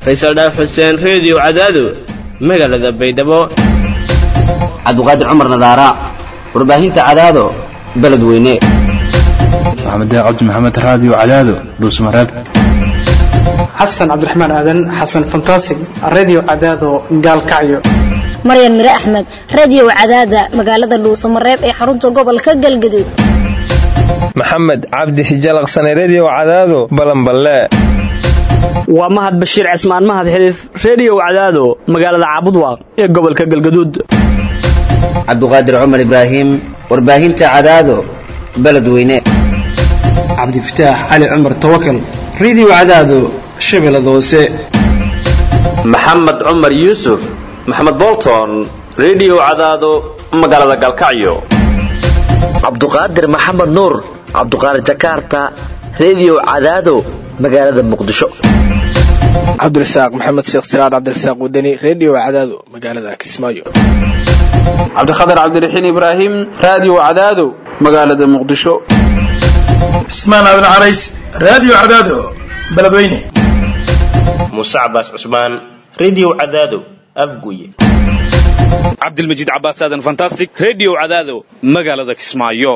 faysal dhaaf xuseen reediyo cadaado magaalada baydhabo cabdiqaadir cumar nadaara warbaahinta cadaado beledweyne maxamed cabdi maxamed raadiyo cadaado dhuusmareeb xasan cabdiraxmaan aadan xasan fantasig radio cadaado gaalkacyo maryan mire axmed radio cadaada magaalada dhuusamareeb ee xarunta gobolka galgaduud maxamed cabdi hijalaqsane redio cadaado balanballe waa mahad bashiir cismaan mahad xiliif redio cadaado magaalada caabudwaaq ee gobolka galgaduud cabdiqaadir cumar ibraahim warbaahinta cadaado beledweyne cabdifataax cali cumar tawakal radio cadaado shabeellada hoose maxamed cumar yuusuf maxamed bolton redio cadaado magaalada galkacyo cabduqaadir maxamed nuur cabduqaadir jakarta redio cadaado magaalada muqdisho cabdirasaaq maxamed sheekh siraad cabdirasaaq wadani redio cadaado magaalada kismaayo cabdikhatar cabdiraxiin ibraahim radio cadaado magaalada muqdisho cismaan aadan carays radio cadaado beledweyne muuse cabaas cusmaan redio cadaado afguye cabdilmajiid cabaas aadan fantastic redio cadaado magaalada kismaayo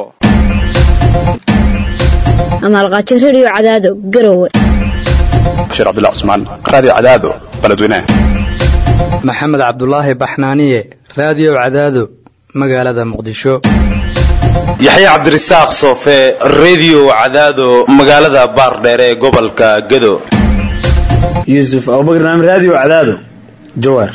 amaalqaajo redio cadaado garowe bashiir cabdullah cusmaan radio cadaado beledweyne maxamed cabdulaahi baxnaaniye radio cadaado magaalada muqdisho yaxye cabdirasaaq soofe redio cadaado magaalada baardheer ee gobolka gedo yuusuf abubakar naam radio cadaado jawaar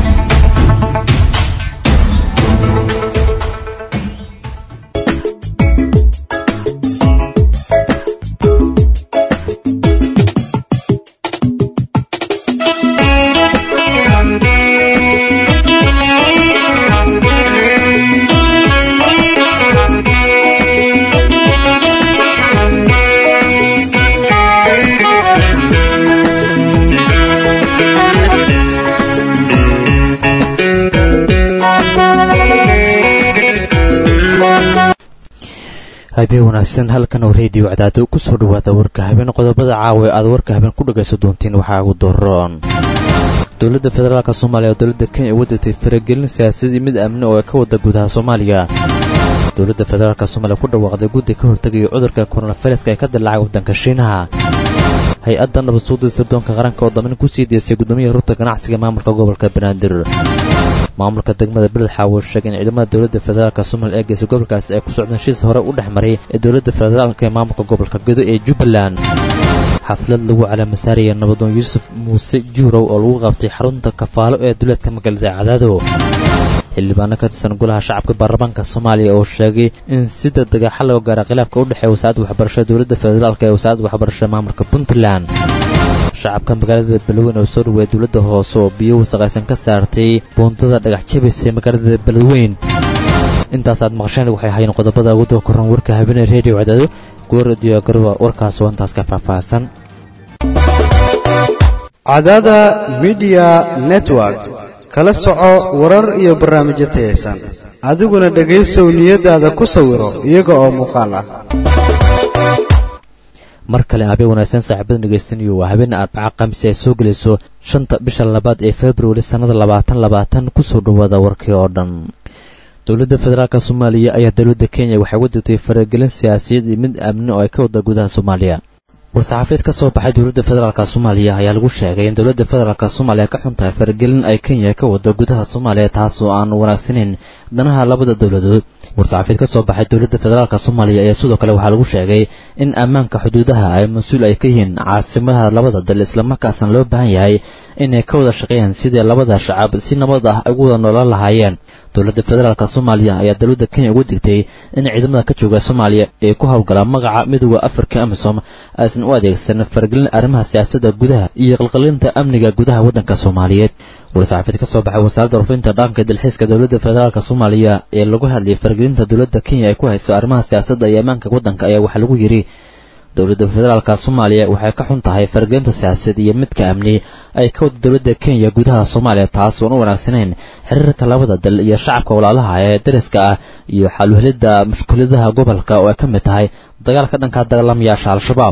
habeen wanaagsan halkan oo reediyo cadaado ku soo dhawaada warka habeen qodobada caawa aad warka habeen ku dhagayso doontiin waxaa ugu doroon dowladda federaalk soomaaliya oo dowladda kenya wadatay faragelin siyaasadii mid amni oo ay ka wada gudaha soomaaliya dowladda federaalk soomaaliya ku dhawaaqday guddi ka hortegaya cudurka koronaviruska ee ka dilaacay waddanka shiinaha hay-adda nabad suuda sirdoonka qaranka oo damin kusii deysay guddoomiyaha rugta ganacsiga maamulka gobolka banaadir maamulka degmada beled xaawo sheegay in ciidamada dowladda federaalk soomaliya ee geysa gobolkaasi ay ku socdeen heshiis hore u dhex maray ee dowladda federaalk ee maamulka gobolka gedo ee jubbaland xaflad lagu calaamasaaraya nabadoon yuusuf muuse juurow oo lagu qabtay xarunta kafaalo ee duleedka magaalada cadaado xildhibaano ka tirsan golaha shacabka baarlamaanka soomaaliya oo sheegay in si degdega xal loo gaara khilaafka u dhexeeya wasaaradda waxbarashada dowladda federaalk ee wasaaradda waxbarashada maamulka puntland shacabka magaalada beledweyne oo soo dhaweeya dowladda hoose oo biyo wasaqaysan ka saartay buundada dhagax jabisa ee magaalada beledweyn intaas aad maqasheen waxay ahaayeen qodobada ugu doo koran warka habeenee reediyo cadaado gooradiyo garba warkaas oo intaas ka faahfaahsan cadaada midiya network kala soco warar iyo barnaamijyo tayaysan adiguna dhegaysow niyadaada ku sawiro iyaga oo muuqaal ah mar kale habeen wanaagsan saaxiibada dhegaystanayo waa habeen arbaca khamiisi ay soo gelayso shanta bisha labaad ee februari sannada labaatan labaatan kusoo dhawaada warkii oo dhan dowladda federaalk soomaaliya ayaa dowladda kenya waxay uga digtay faragelin siyaasiyad iyo mid amni oo ay ka wada gudaha soomaaliya war-saxaafiyeed ka soo baxay dowladda federaalk soomaaliya ayaa lagu sheegay in dowladda federaalk soomaaliya ka xun tahay faragelin ay kenya ka wada gudaha soomaaliya taas oo aan wanaagsanayn danaha labada dowladood war-saxaafiyeed ka soo baxay dowladda federaalk soomaaliya ayaa sidoo kale waxaa lagu sheegay in ammaanka xuduudaha ay mas-uul ay ka yihiin caasimadaha labada dal islamarkaasna loo baahan yahay inay ka wada shaqeeyaan sidii labada shacab si nabad ah ay ugu wada noolaan lahaayeen dowladda federaalk soomaaliya ayaa dowladda kenya uga digtay in ciidamada ka jooga soomaaliya ee ku howlgala magaca midooda afrika amisom aysan u adeegsan faragelin arrimaha siyaasadda gudaha iyo qalqalinta amniga gudaha waddanka soomaaliyeed war-saxaafid ka soo baxay wasaaradda warfinta dhaqanka dalxiiska dowladda federaalk soomaaliya ee lagu hadlayay faragelinta dowladda kenya ay ku hayso arrimaha siyaasadda iyo ammaanka waddanka ayaa waxaa lagu yidhi dowladda federaalka soomaaliya waxay ka xun tahay faragelinta siyaasadeed iyo midka amni ay ka wada dowladda kenya gudaha soomaaliya taas oon u wanaagsanayn xiriirka labada dal iyo shacabka walaalaha ee dariska ah iyo xaluhelidda mushkuladaha gobolka oo ay ka mid tahay dagaalka dhanka dagaalamayaasha al-shabaab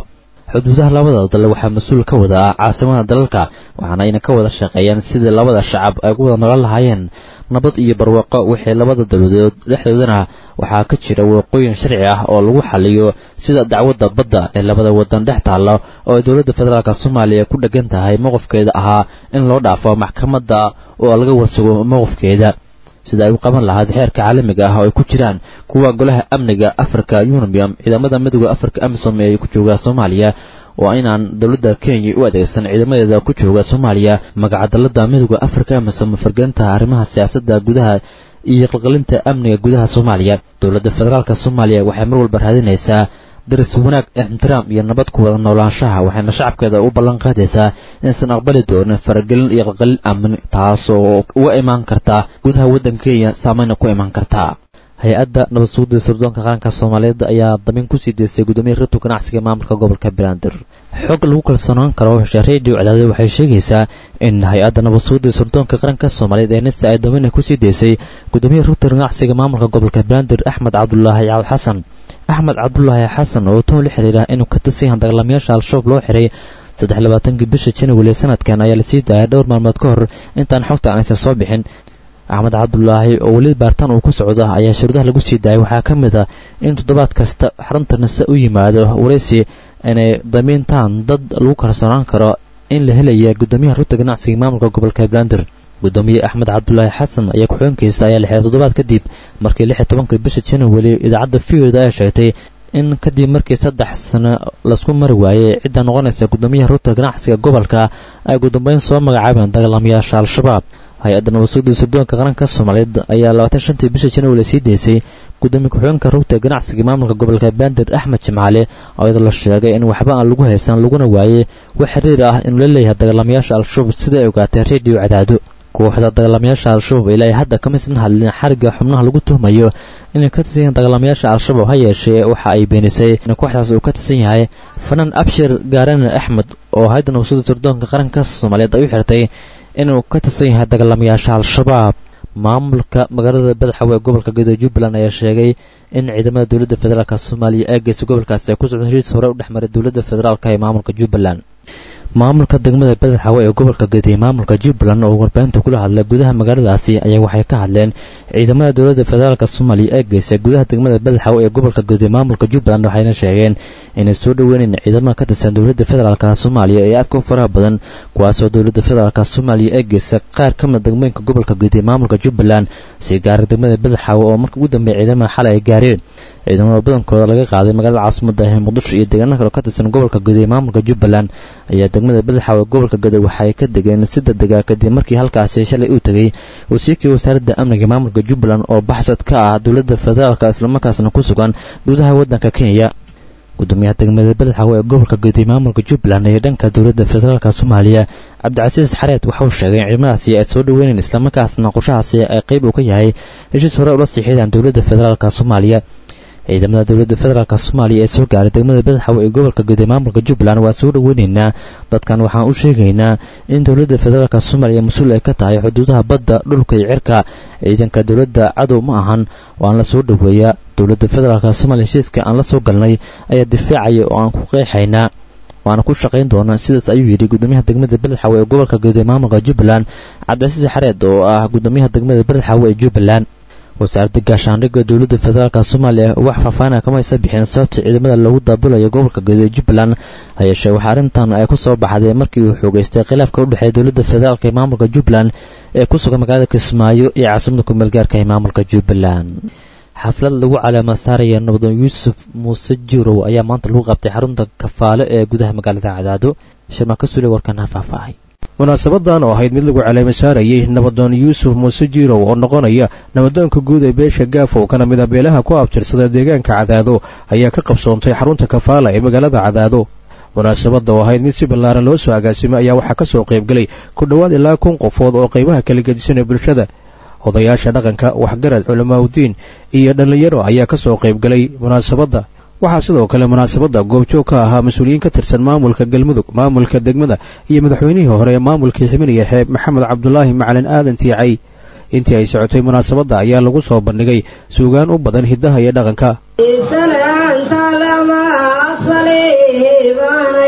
xuduudaha labada dal waxaa mas-uul ka wada ah caasimada dalalka waxaana ayna ka wada shaqeeyaan sidii labada shacab ay ugu wada nolan lahaayeen nabad iyo barwaaqo wixii labada dowladood dhexdoodana waxaa ka jira waqooyin sharci ah oo lagu xaliyo sida dacwadda badda ee labada wadan dhex taalla oo ay dowladda federaalk soomaaliya ku dhegan tahay mowqifkeeda ahaa in loo dhaafo maxkamadda oo laga warsago mowqifkeeda sida ay u qaban lahayd xeerka caalamiga ah oo ay ku jiraan kuwa golaha amniga africa unium ciidamada midooda africa amisom ee ku jooga soomaaliya waa inaan dowladda kenya u adeegsan ciidamadeeda ku jooga soomaaliya magacadalada midooda africa amisom fargelinta arrimaha siyaasadda gudaha iyo qalqalinta amniga gudaha soomaaliya dowladda federaalk soomaaliya waxay mar walba raadinaysaa daris wanaag ixtiraam iyo nabad ku wada noolaanshaha waxayna shacabkeeda u ballan qaadaysaa inaysan aqbali doonin faragelin iyo qalqalin amni taasoo uga imaan karta gudaha waddanka kenya saameyna ku imaan karta hay-adda nabad sugidda sirdoonka qaranka soomaaliyeed ayaa damin kusii deystay guddoomiya ratu ganacsiga maamulka gobolka banaadir xog lagu kalsoonaan karo hesha redio cadaade waxay sheegaysaa in hay-adda nabad sugidda sirdoonka qaranka soomaaliyeed ee nisa ay damina kusii deysay guddoomiya rugta ganacsiga maamulka gobolka banaadir axmed cabdulaahi cawl xasan axmed cabdulaahi xasan oo toon la xiriira inuu ka tirsan yahan dagaalamayaasha al-shabaab loo xiray saddex labaatankii bisha january sanadkan ayaa lasii daayay dhowr maalmood ka hor intaan xogta aanaysan soo bixin axmed cabdulaahi oo weli baartaan uu ku socdo ayaa shuruudaha lagu sii daayay waxaa ka mid ah in toddobaad kasta xarunta nase u yimaado waraysi inay damiintaan dad lagu kalsoonaan karo in la helaya guddoomiyaha rugta ganacsiga maamulka gobolka banaadir guddoomiye axmed cabdulaahi xasan ayaa ku-xigeenkiisa ayaa la xiray toddobaad kadib markii lix iyo tobankii bisha january idaacadda fiyoda ayaa sheegtay in kadib markii saddex sano lasku mari waayey cidda noqonaysa guddoomiyaha rugta ganacsiga gobolka ay gudambeyn soo magacaabeen dagaalamayaasha al-shabaab hay-adda nabadsuugda sirdoonka qaranka soomaaliyeed ayaa labaatan shantii bisha january sii deysay gudoomiye ku-xigeenka rugta ganacsiga maamulka gobolka bandir axmed jimcaale oo iyadoo la sheegay in waxba aan lagu haysan laguna waayey wax xiriir ah inuu la leeyahay dagaalamayaasha al-shabaab sida ay ogaatay redio cadaado kooxda dagaalamayaasha al-shabaab ilaa hadda kamaysan hadlin xarigga xubnaha lagu tuhmayo inay ka tirsan yahiin dagaalamayaasha al-shabaab ha yeeshee waxa ay beenisay in kooxdaas uu ka tirsan yahay fanaan abshir gaarane axmed oo hay-adda nabadsuugda sirdoonka qaranka soomaaliyeed ay u xirtay inuu ka tirsan yahay dagaalamayaasha al-shabaab maamulka magaalada badaxawe ee gobolka gedo jubbaland ayaa sheegay in ciidamada dowladda federaalk soomaaliya ee geysa gobolkaasi ay ku socdo heshiis hore u dhexmaray dowladda federaalk ee maamulka jubbaland maamulka degmada badaxawe ee gobolka gedi maamulka jubbaland oo warbaahinta kula hadlay gudaha magaaladaasi ayaa waxay ka hadleen ciidamada dowladda federaalk soomaaliya ee geysay gudaha degmada badaxawe ee gobolka gedi maamulka jubbaland waxayna sheegeen inay soo dhoweynayn ciidamada ka tirsan dowladda federaalk soomaaliya ee aadka u faraha badan kuwaasoo dowladda federaalk soomaaliya ee geysay qaar ka mid degmooyinka gobolka gedi maamulka jubbaland si gaara degmada badaxawe oo marka ugu dambeeya ciidamada xalay ay gaareen ciidamada badankooda laga qaaday magaalada caasimada ee muqdisho iyo deegaano kale ka tirsan gobolka gedi ee maamulka jubbaland ayaa degmada badaxawe gobolka gedi waxay ka degeen si degdega kadib markii halkaasi shalay uu tegey wasiirkii wasaaradda amniga maamulka jubbaland oo baxsad ka ah dowladda federaalk islamarkaasna ku sugan gudaha waddanka kenya gudoomiyaha degmada badaxawe ee gobolka gedi maamulka jubbaland iyo dhanka dowladda federaalk soomaaliya cabdicasiis xareed waxauu sheegay in ciidamadaasi ay soo dhoweynayn islamarkaasna qorshahaasi ay qayb uu ka yahay heshiis hore ula siixidaan dowladda federaalk soomaaliya ciidamada dowladda federaalk soomaaliya ee soo gaaray degmada badaxawe ee gobolka gedi maamulka jubbaland waa soo dhoweynaynaa dadkan waxaan u sheegaynaa in dowladda federaalk soomaaliya mas-uul ay ka tahay xuduudaha badda dhulka iyo cirka ciidanka dowladda cadow ma ahan waan la soo dhoweeyaa dowladda federaalk soomaaliya heshiiska aan la soo galnay ayaa difaacaya oo aan ku qeexaynaa waana ku shaqayn doonaa sidaas ayuu yidhi gudoomiyaha degmada badaxawe ee gobolka gedi maamulka jubbaland cabdicasiis xareed oo ah gudoomiyaha degmada badaxawe ee jubbaland wasaaradda gaashaandhigga dowladda federaalk soomaaliya wax faahfaahina kama aysa bixin sababta ciidamada lagu daabulayo gobolka gedi ee jubbaland hayeeshee waxaa arrintan ay ku soo baxday markii uu xoogeystay khilaafka u dhexeeya dowladda federaalk ee maamulka jubbaland ee ku sugan magaalada kismaayo iyo caasimada kumeel gaarka ee maamulka jubbaland xaflad lagu caleema saaraya nabadoon yuusuf muuse jirow ayaa maanta lagu qabtay xarunta kafaale ee gudaha magaalada cadaado shirmaa ka suulay warkana faahfaahay munaasabadan oo ahayd mid lagu caleema saarayay nabadoon yuusuf muuse jirow oo noqonaya nabadoonka guud ee beesha gaafow kana mid a beelaha ku abtirsada deegaanka cadaado ayaa ka qabsoontay xarunta kafaala ee magaalada cadaado munaasabadda oo ahayd mid si ballaaran loo soo agaasimay ayaa waxaa ka soo qaybgelay ku dhowaad ilaa kun qofood oo qaybaha kala gedisan ee bulshada odayaasha dhaqanka waxgarad culamaauddiin iyo dhallinyaro ayaa ka soo qaybgalay munaasabadda waxaa sidoo kale munaasabadda goobjoog ka ahaa mas-uuliyiin ka tirsan maamulka galmudug maamulka degmada iyo madaxweynihii hore ee maamulkii xibiniya xeeb maxamed cabdulaahi macalin aadan tiicay intii ay socotay munaasabadda ayaa lagu soo bandhigay suugaan u badan hiddaha iyo dhaqanka Salaanta lama saliibana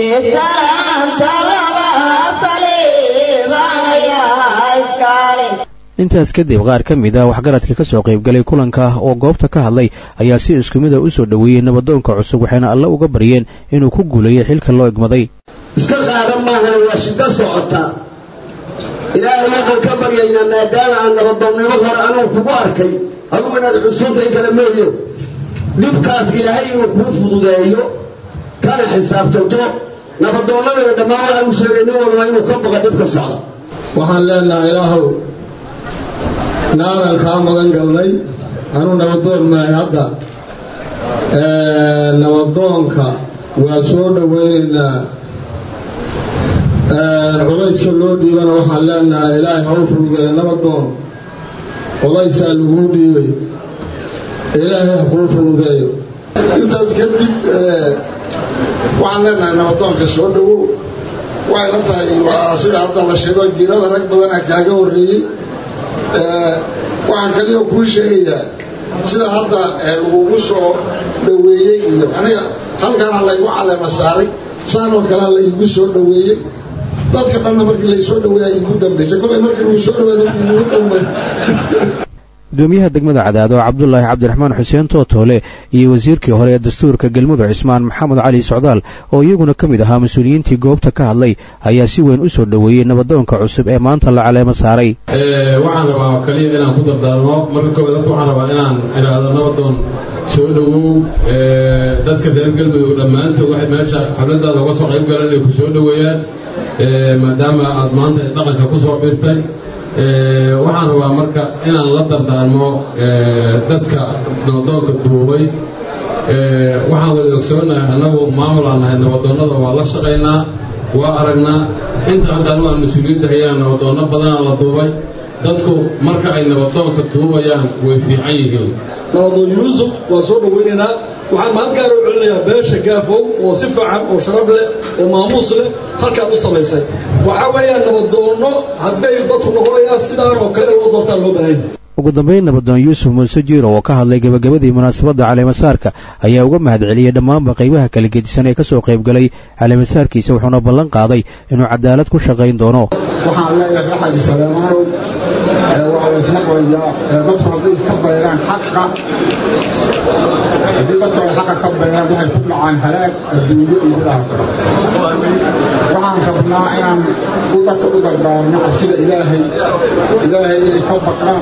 intaas kadib qaar ka mid ah waxgaradka ka soo qaybgalay kulanka oo goobta ka hadlay ayaa si isku mida u soo dhoweeyey nabadoonka cusub waxayna alle uga baryeen inuu ku guuleeyo xilka loo egmaday iska qaadan maahan waa shiddo socota ilaahay waxaan ka baryaynaa maadaama aan nabadoonnimo hore anugu kugu arkay adugu inaad cusubtay kala mooye dhibkaas ilaahay inuu kuu fududeeyo kana xisaabtanto nabadoonnadana dhammaan waxaan u sheegay nin walba inuu ka baqa dhibka socda waxaan leenahay ilaahow naanan kaa magan galnay anuu nabadoon maahay hadda nabadoonka waa soo dhowaynaynaa culayska loo dhiibana waxaan leenahay ilaahay ha u fududeeya nabadoon culaysaa laguu dhiibay ilaahay ha kuu fududeeyo intaas kadib waxaan leenahay nabadoonka soo dhowow waxay la tahay waa sida hadda la sheego jiirada rag badana kaaga horreeyey waxaan kaliya kuu sheegayaa sida hadda lagugu soo dhoweeyey iyo aniga halkaana laygu caleema saaray saanoo kalea la iigu soo dhoweeyey dadka dhanna markii laysoo dhaweeya iigu dambaysay kolay markii lagu soo dhaweeya iigu dambay gudoomiyaha degmada cadaado cabdulaahi cabdiraxmaan xuseen tootoole iyo wasiirkii hore ee dastuurka galmudug cismaan maxamed cali socdaal oo iyaguna ka mid ahaa mas-uuliyiintii goobta ka hadlay ayaa si weyn u soo dhoweeyey nabadoonka cusub ee maanta la caleemo saaray waxaan rabaa kaliya inaan ku dardaarmo marka koobaad horta waxaan rabaa inaan idhaahdo nabadoon soo dhowow dadka reer galmudug dhammaantood waxay meesha xafladaada uga soo qayb galeen ay ku soo dhoweeyaan maadaama aad maanta dhaqanka ku soo birtay waxaan rabaa marka inaan la dardaarmo dadka nabadoonka duubay waxaan wada ogsoonahay annagu maamulaan nahay nabadoonnada waa la shaqaynaa waa aragnaa inta hadda anu aan mas-uuliyadda hayaan nabadoonno badana la duubay dadku marka ay nabadoonka duubayaan way fiican yihiin nabadoon yuusuf waa soo dhowaynaynaa waxaan mahad gaara u celinayaa beesha gaafow oo si fiican oo sharaf leh oo maamuus leh halkaad u samaysay waxaa weeyaan nabadoonno hadday dadku noqonayaan sidaan oo kale loo doortaan loo baahan ugu dambayn nabadoon yuusuf muuse jiiro oo ka hadlay gebagabadii munaasabadda caleemasaarka ayaa uga mahad celiyey dhammaanba qaybaha kala gedisan ee ka soo qaybgalay caleemasaarkiisa wuxuuna ballan qaaday inuu cadaalad ku shaqayn doono waxaan leeyahay axadi saleemaanow waa laysmaqlayaa dadku hadday ka bayraan xaqa haddii dadku ay xaqa ka bayraan waxay ku dhacaan halaag adduunyo iyo mid aakhiro waxaan rabnaa inaan u dadka u dardaarno cabsida ilaahay ilaahay inay ka baqaan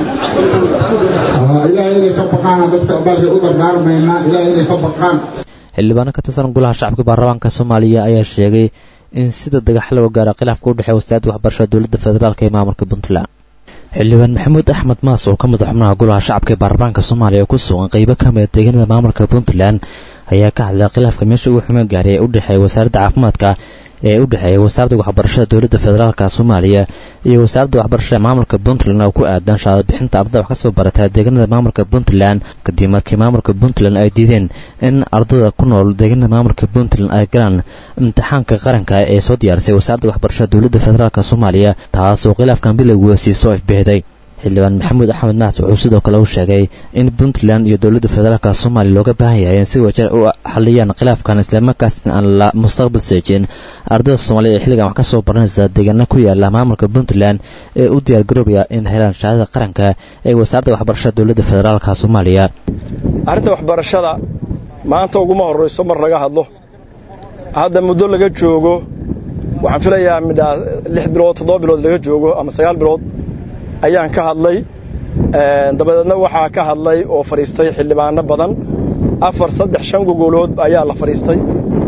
ilaahay inay ka baqaan dadka baalkay u dardaarmaynaa ilaahay inay ka baqaan xildhibaano ka tirsan golaha shacabka baarlamaanka soomaaliya ayaa sheegay in sida dagax loo gaaro khilaafka u dhexeeya wasaaradda waxbarashada dowladda federaalk ee maamulka puntland xildhibaan maxamuud axmed maas oo ka mid a xubnaha golaha shacabka ee baarlamaanka soomaaliya oo ku sugan qaybo ka mida deegaanada maamulka puntland ayaa ka hadlay khilaafka meesha ugu xumaan gaaray ee u dhexeeya wasaaradda caafimaadka ee u dhexeeya wasaaradda waxbarashada dowladda federaalka soomaaliya iyo wasaaradda waxbarashada maamulka puntland oo ku aadan shahaado bixinta ardada wax ka soo barata deegaanada maamulka puntland kadib markii maamulka puntland ay diideen in ardada ku nool deegaanada maamulka puntland ay galaan imtixaanka qaranka ee soo diyaarisay wasaaradda waxbarashada dowladda federaalk soomaaliya taas oo khilaafkan bilowgiisa sii soo ifbixday xildhibaan maxamuud axmed maas wuxuu sidoo kale u sheegay in puntland iyo dowladda federaalk soomaaliya looga baahan yahay in si wajar u xaliyaan khilaafkan islamarkaasna aan la mustaqbal seejin ardada soomaaliyed ee xilligan wax ka soo baranaysa deegaana ku yaala maamulka puntland ee u diyaargaroobaya in helaan shahaadada qaranka ee wasaaradda waxbarashada dowladda federaalk soomaaliya arrinta waxbarashada maanta uguma horrayso mar laga hadlo hadda muddo laga joogo waxaan filayaa midhaa lix bilood toddoba bilood laga joogo ama sagaal bilood ayaan ka hadlay dabadeedna waxaa ka hadlay oo fadhiistay xildhibaano badan afar saddex shan gogolood ayaa la fadhiistay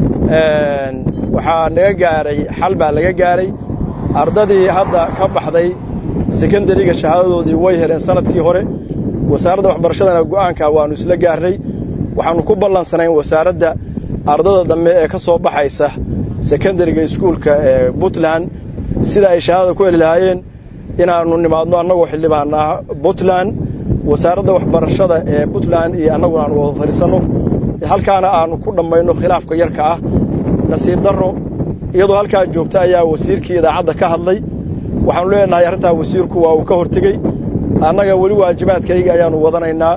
waxaa naga gaaray xal baa laga gaaray ardadii hadda ka baxday sekondariga shahaadadoodii way heleen sanadkii hore wasaaradda waxbarashadana go'aanka waannu isla gaarnay waxaannu ku ballansanayn wasaaradda ardada dambe ee ka soo baxaysa sekondariga iskuulka ee puntland sida ay shahaadada ku heli lahaayeen inaannu nimaadno annagoo xildhibaan ah puntland wasaaradda waxbarashada ee puntland iyo annaguna aanu wada fadhiisanno halkaana aannu ku dhammayno khilaafka yarka ah nasiib darro iyadoo halkaa joogta ayaa wasiirkii idaacadda ka hadlay waxaannu leenahay arrintaa wasiirku waa uu ka hortegey annaga weli waajibaadkayga ayaannu wadanaynaa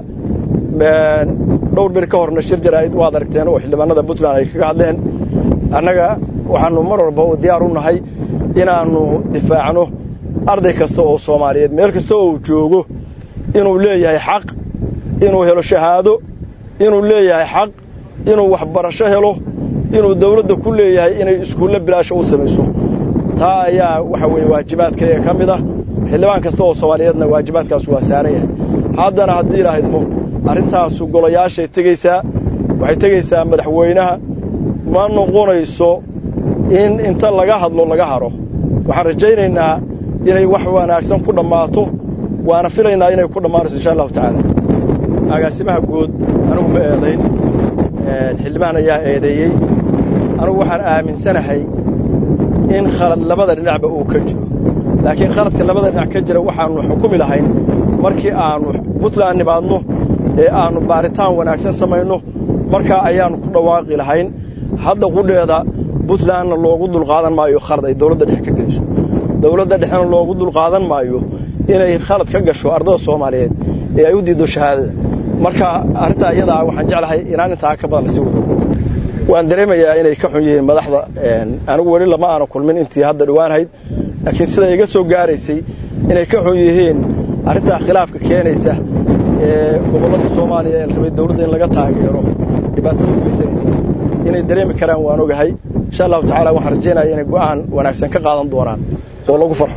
dhowr bir ka horna shir jaraa'id waad aragteen oo xildhibaanada puntland ay kaga hadleen annaga waxaannu mar walba u diyaar u nahay inaannu difaacno arday kasta oo soomaaliyeed meel kasta oo uu joogo inuu leeyahay xaq inuu helo shahaado inuu leeyahay xaq inuu waxbarasho helo inuu dawladda ku leeyahay inay iskuulle bilaasha u samayso taa ayaa waxa weeye waajibaadkayga ka mid ah xildhibaan kasta oo soomaaliyeedna waajibaadkaas waa saaran yahay haddana haddii ilaahydmo arrintaasu golayaashay tegaysaa waxay tegaysaa madaxweynaha ma noqonayso in inta laga hadlo laga haro waxaan rajaynaynaa inay wax wanaagsan ku dhammaato waana filaynaa inay ku dhammaanayso insha allahu tacaala agaasimaha guud anigu ma eedayn xildhibaan ayaa eedeeyey anigu waxaan aaminsanahay in khalad labada dhinacba uu ka jiro laakiin khaladka labada dhinac ka jira waxaannu xukumi lahayn markii aannu puntland nimaadno ee aannu baaritaan wanaagsan samayno markaa ayaannu ku dhawaaqi lahayn hadda qudheeda puntlandna loogu dulqaadan maayo khalad ay dawladda dhexe ka geliso dawladda dhexena loogu dulqaadan maayo inay khalad ka gasho ardada soomaaliyeed ee ay u diiddo shahaadada marka arrintaa iyadaa waxaan jeclahay inaan intaa ka badan lasii wado waan dareemayaa inay ka xun yihiin madaxda anigu weli lama aana kulmin intii hadda dhowaanhayd laakiin sida iga soo gaaraysay inay ka xun yihiin arrintaa khilaafka keenaysa ee gobollada soomaaliya ee la rabay dawladda in laga taageero dhibaatada u geysanaysa inay dareemi karaan waan ogahay insha allahu tacaala waxaan rajaynaya inay go'aan wanaagsan ka qaadan doonaan oo lagu farxo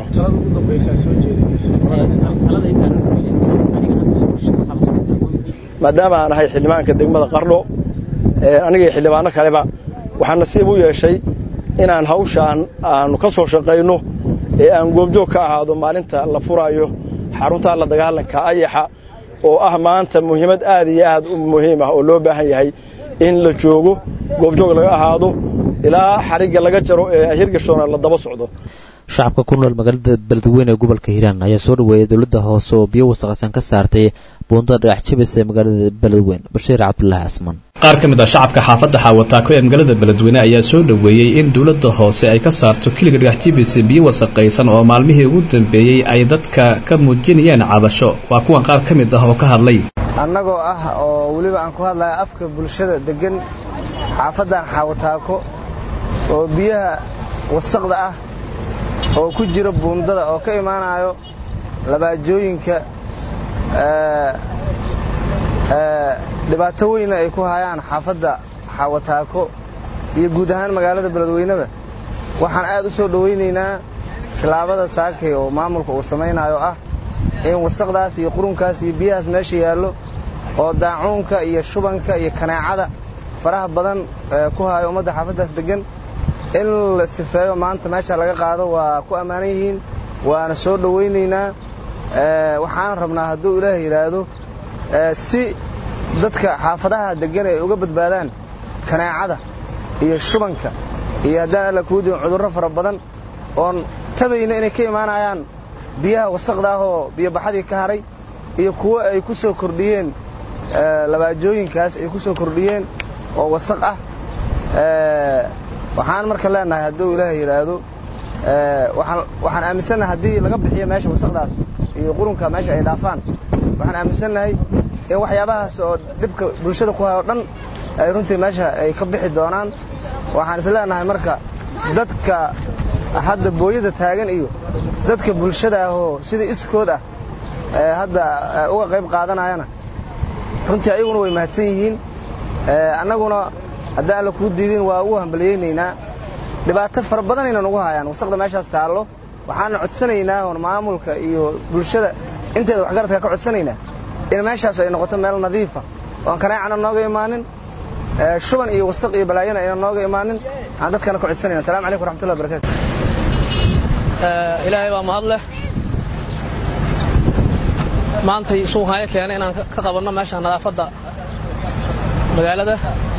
maadaama aan ahay xildhibaanka degmada qardho aniga iyo xildhibaano kaleba waxaan nasiib u yeeshay inaan hawshaan aannu ka soo shaqayno ee aan goobjoog ka ahaado maalinta la furaayo xarunta la dagaalanka ayaxa oo ah maanta muhiimad aad iyo aad u muhiim ah oo loo baahan yahay in la joogo goobjoog laga ahaado ilaa xarigga laga jaro ee hirgashoona la daba socdo shacabka ku nool magaalada beledweyne ee gobolka hiiraan ayaa soo dhaweeyay dowladda hoose oo biyo wasaqaysan ka saartay buundada dhagax jabis ee magaalada beledweyne bashiir cabdulaahi casman qaar ka mid ah shacabka xaafadda xaawataako ee magaalada beledweyne ayaa soo dhoweeyey in dowladda hoose ay ka saarto kiliga dhagax jibis biyo wasaqaysan oo maalmihii ugu dambeeyey ay dadka ka muujinayeen cabasho waa kuwan qaar ka mid ah oo ka hadlay annagoo ah oo weliba aan ku hadlaya afka bulshada deggan xaafaddan xaawataako oo biyaha wasaqda ah oo ku jira buundada oo ka imaanayo labaajooyinka dhibaato weyna ay ku hayaan xaafadda xaawataako iyo guud ahaan magaalada beledweyneba waxaan aad u soo dhowaynaynaa tilaabada saakay oo maamulka uu samaynayo ah in wasaqdaas iyo qurunkaas iyo biyahaas meesha yaallo oo daacuunka iyo shubanka iyo kaneecada faraha badan ku hayo ummadda xaafaddaas deggan in la sifeeyo maanta meesha laga qaado waa ku ammaanan yihiin waana soo dhowaynaynaa waxaan rabnaa hadduu ilaah yidhaahdo si dadka xaafadaha deggan ay uga badbaadaan kaneecada iyo shubanka iyo haddaan alla kuu diin cudurro fara badan oon tabayna inay ka imaanayaan biyaha wasaqda ah oo biyobaxadii ka haray iyo kuwo ay ku soo kordhiyeen labaajooyinkaas ay ku soo kordhiyeen oo wasaq ah waxaan marka leenahay hadduu ilaah yidhaahdo waxaan aaminsannahay haddii laga bixiyo meesha wasaqdaas iyo qurunka meesha ay dhaafaan waxaan aaminsannahay in waxyaabahaas oo dhibka bulshada ku hayo dhan ay runtii meesha ay ka bixi doonaan waxaan is leenahay marka dadka hadda booyada taagan iyo dadka bulshada ah oo sida iskood ah hadda uga qayb qaadanayana runtii ayaguna way mahadsan yihiin annaguna haddaan alla kuu diidin waa ugu hambalyaynaynaa dhibaato fara badanayna nagu hayaan wasaqda meeshaas taallo waxaana codsanaynaa oon maamulka iyo bulshada inteeda waxgaradka ka codsanaynaa in meeshaas ay noqoto meel nadiifa oon kaneecana nooga imaanin shuban iyo wasaq iyo balaayana ayna nooga imaanin aan dadkana ka codsanayna assalamu calaykum waraxmatullahi wabarakatu ilaahay baa mahad leh maantay suuqhaayo keenay inaan ka qabanno meesha nadaafadda magaalada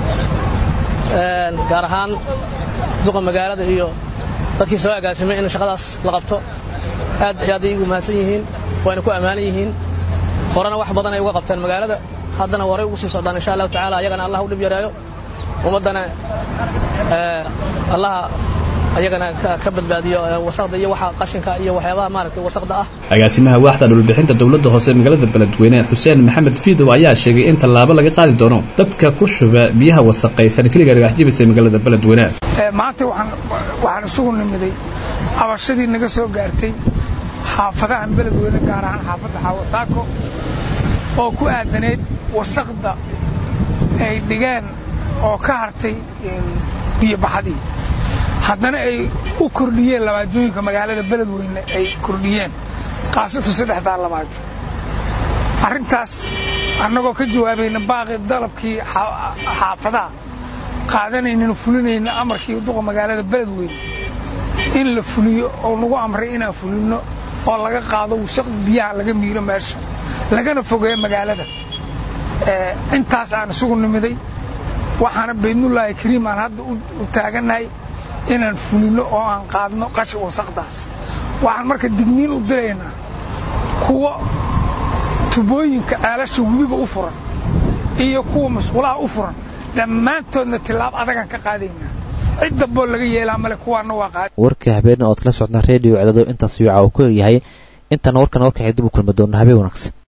gaar ahaan duqa magaalada iyo dadkii soo agaasimay in shaqadaas la qabto aad aad ay ugu mahadsan yihiin wayna ku ammaanan yihiin horena wax badan ay uga qabteen magaalada haddana waray ugu sii socdaan insha allahu tacala ayagana allah u dhib yareeyo ummaddana allaha ayagana ka badbaadiyo wasaqda iyo waxa qashinka iyo waxyaabaha maaragtay wasaqda ah agaasimaha waaxda dhulbixinta dowladda hoose ee magaalada beledweyne xuseen maxamed fiidow ayaa sheegay in tallaabo laga qaadi doono dadka ku shuba biyaha wasaqaysan keliga dhagax jibisa ee magaalada beledweyne maanta waxaan isugu nimiday cabashadii naga soo gaartay xaafadahan beledweyne gaar ahaan xaafadda xaawataako oo ku aadaneyd wasaqda ay dhigeen oo ka hartay biyobaxadii haddana ay u kordhiyeen labaajooyinka magaalada beledweyne ay kordhiyeen kaasatu saddexdaa labaajo arrintaas annagoo ka jawaabayna baaqi dalabkii xaafadaha qaadanaynana fulinayna amarkii duqa magaalada beledweyne in la fuliyo oo nagu amray inaan fulinno oo laga qaado wasaqda biyaha laga miiro meesha lagana fogeeyo magaalada intaas aan isugu nimiday waxaana baydnullaahi kariim aan hadda u taagannahay inaan fulinno oo aan qaadno qashin wasaqdaas waxaan marka digniin u diraynaa kuwa tubooyinka ceelasha webiga u furan iyo kuwa masquulaha u furan dhammaantoodna tilaab adagaan ka qaadaynaa cid damboo laga yeelaa male kuwaana waa qaad warkii habeenna ood kala socdaan reediyo cedado intaas yuuca uu ku egyahay intaana warkan warkaxay dib u kulmi doona habeen wanaagsan